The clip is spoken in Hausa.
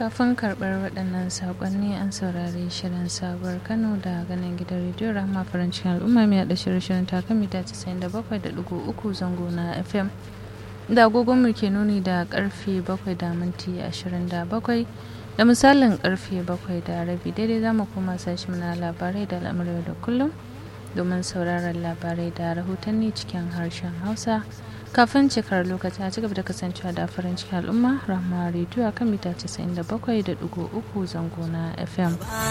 kafin karɓar waɗannan saƙonni an saurari shirin sabuwar kano da ganin gidan rediyo rahama farancin al'umma mai haɗa shirye-shiryen takan mita 97.3 zango na fm da agogonmu ke nuni da karfe 7 da minti 27 da misalin karfe 7 da rabi daidai za mu kuma sashi na labarai da al'amuran da kullum domin sauraron labarai da rahotanni cikin harshen hausa kafin cikar lokaci a cigaba da kasancewa da farin cikin al'umma rahama rediyo a kan mita 97.3 zango na fm